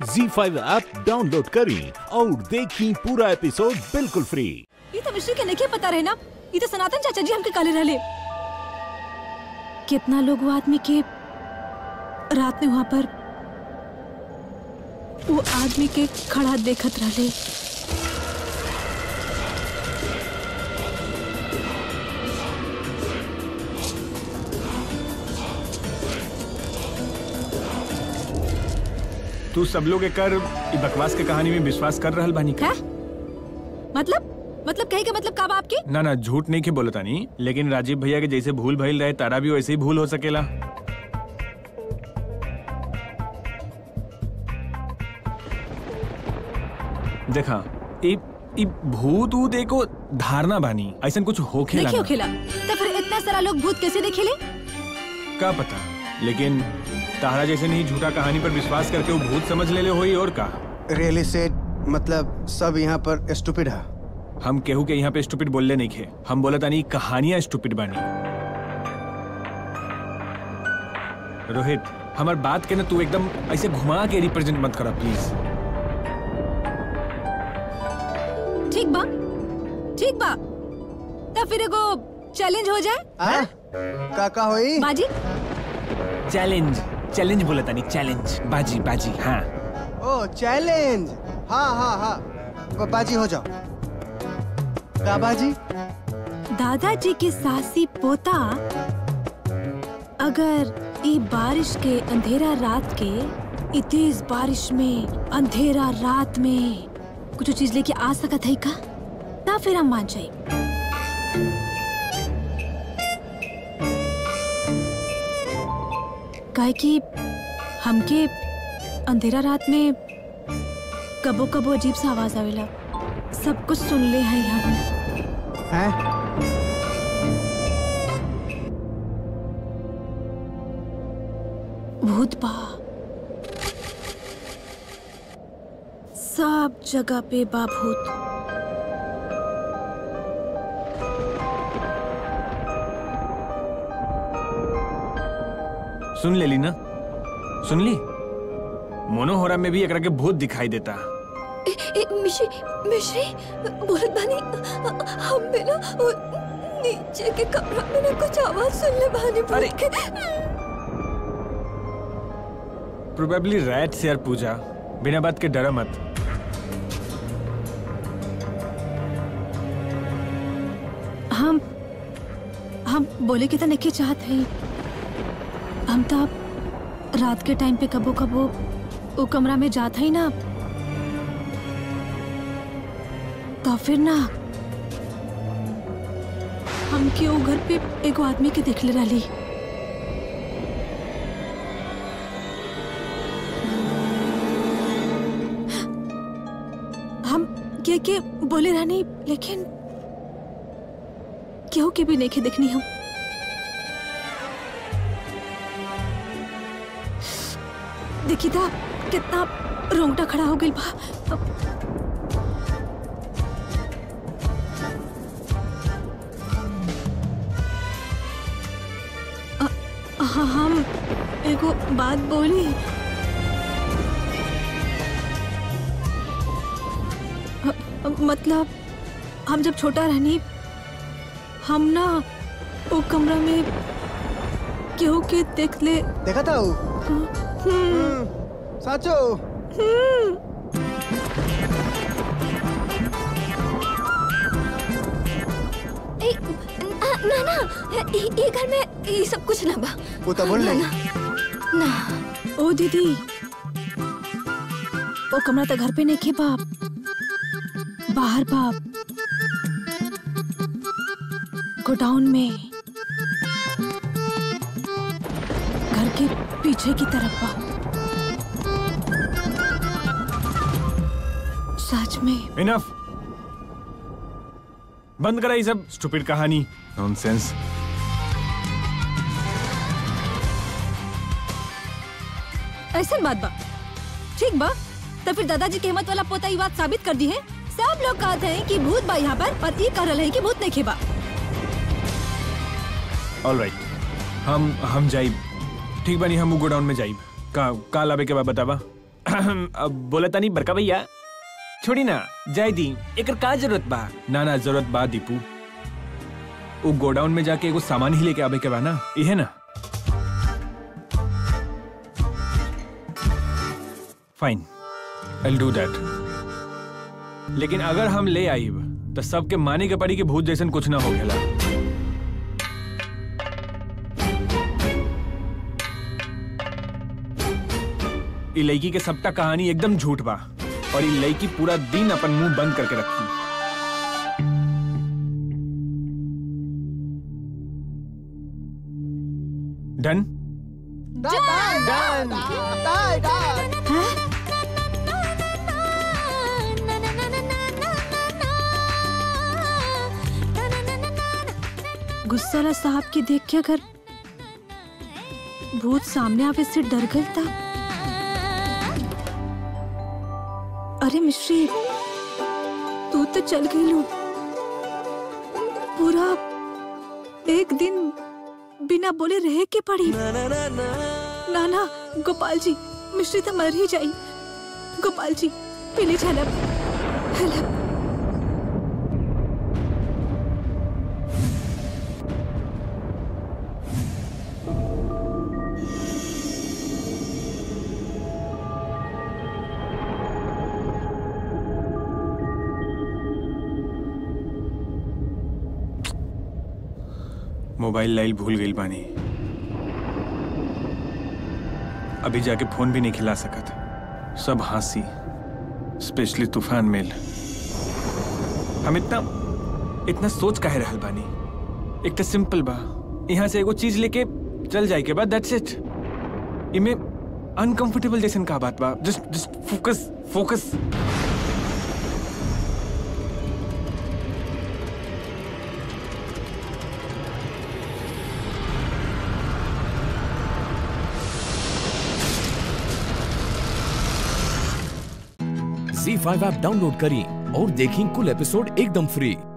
जी five app download करें और देखें पूरा एपिसोड बिल्कुल फ्री ये तो मिश्री के नहीं पता रहे ना ये तो सनातन चाचा जी हमके काले रहले कितना लोग वो आदमी के रात में वहाँ पर वो आदमी के खड़ा देखत रहले तू सब लोग एकर इ बकवास के कहानी में विश्वास कर रहल बानी का है मतलब मतलब कहे के मतलब का बा आपके ना ना झूठ नहीं के बोलता नहीं लेकिन राजीव भैया के जैसे भूल भइल रहे तारा भी वैसे ही भूल हो सकेला देखा इ इ भूत ऊत एको धारणा बानी ऐसा कुछ होखेला देखियो ना खेला तो फिर इतना सारा लोग भूत कैसे देखेले का पता लेकिन तारा जैसे नहीं झूठा कहानी पर विश्वास करके वो भूत समझ ले ले होई और का रियली सेड मतलब सब यहाँ पर स्टूपिड है हम केहू के यहाँ पे स्टूपिड बोलले नहीं खे हम बोला तानी कहानियां स्टूपिड बानी रोहित हमार बात के ना तू एकदम ऐसे घुमा के रिप्रेजेंट मत करा प्लीज ठीक बा ठीक बा तो फिर एगो चैलेंज हो जाए हाँ? का का होई बाजी चैलेंज चैलेंज बोला तानी चैलेंज बाजी बाजी हाँ ओ चैलेंज हाँ हाँ हाँ ब- बाजी हो जाओ का बाजी दादाजी के सासी पोता अगर ई बारिश के अंधेरा रात के ई तेज बारिश में अंधेरा रात में कुछ चीज लेके आ सकत है का ना फिर हम मान जाए काहे कि हमके अंधेरा रात में कबो कबो अजीब सा आवाज आवेला सब कुछ सुन ले हैं हम हैं भूत बा सब जगह पे बा भूत सुन ले ली ना सुन ली मोनोहोरा में भी एकरा के भूत दिखाई देता मिश्री मिश्री बोलत बानी हम भी ना वो नीचे के कमरा में ना कुछ आवाज सुन ले बानी अरे। प्रोबेबली रैट से यार पूजा बिना बात के डरा मत हम हम बोले के तो नहीं चाहत है हम तो रात के टाइम पे कबो कबो वो कमरा में जात है ना तो फिर ना हम के वो घर पे एगो आदमी के देख ले रही हम के के बोले रहनी लेकिन केहू के भी नहीं देखनी हम देखी था कितना रोंगटा खड़ा हो गई बा अ- हाँ हम एगो बात बोली अ- अ- मतलब हम जब छोटा रहनी हम ना वो कमरा में केहू के देख ले देखा था वो हम्म, साचो ए, ना ना ना ये ये घर में ये सब कुछ ना बा वो तो बोल ना रही ना ना ओ दीदी वो कमरा तो घर पे नहीं खे बाप बाहर बाप गोडाउन में घर के पीछे की तरफ बाप सच में इनफ बंद करा ये सब स्टूपिड कहानी नॉनसेंस ऐसा बात बा ठीक बा तो फिर दादाजी के हिम्मत वाला पोता ये बात साबित कर दी है सब लोग कहते हैं कि भूत बा यहाँ पर और ये कह रहे हैं कि भूत नहीं खेबा ऑलराइट हम हम जाइब ठीक बानी हम गोडाउन में जाइब का का लावे के बाद बतावा अब बोला तानी बड़का भैया छोड़ी ना जाय दी एकर का जरूरत बा ना ना जरूरत बा दीपू वो गोडाउन में जाके एगो सामान ही लेके आवे के बा ना इहे ना फाइन आई डू दैट लेकिन अगर हम ले आईब तो सबके माने के पड़ी कि भूत जैसन कुछ ना हो गेला ई लड़की के सबटा कहानी एकदम झूठ बा और ई लड़की पूरा दिन अपन मुंह बंद करके रखी डन गुस्साला साहब के देख के अगर भूत सामने आवे से डर गई था अरे मिश्री तू तो चल गई लू पूरा एक दिन बिना बोले रह के पड़ी ना ना गोपाल जी मिश्री तो मर ही जाई गोपाल जी प्लीज हेल्प हेल्प मोबाइल लाइल भूल गई बानी अभी जाके फोन भी नहीं खिला सकत सब हंसी स्पेशली तूफान मेल हम इतना इतना सोच काहे रहल बानी एक तो सिंपल बा यहाँ से एगो चीज लेके चल जाए के बाद दैट्स इट इमे अनकंफर्टेबल जैसन का बात बा just just focus focus Zee five app download करें और देखें कुल एपिसोड एकदम फ्री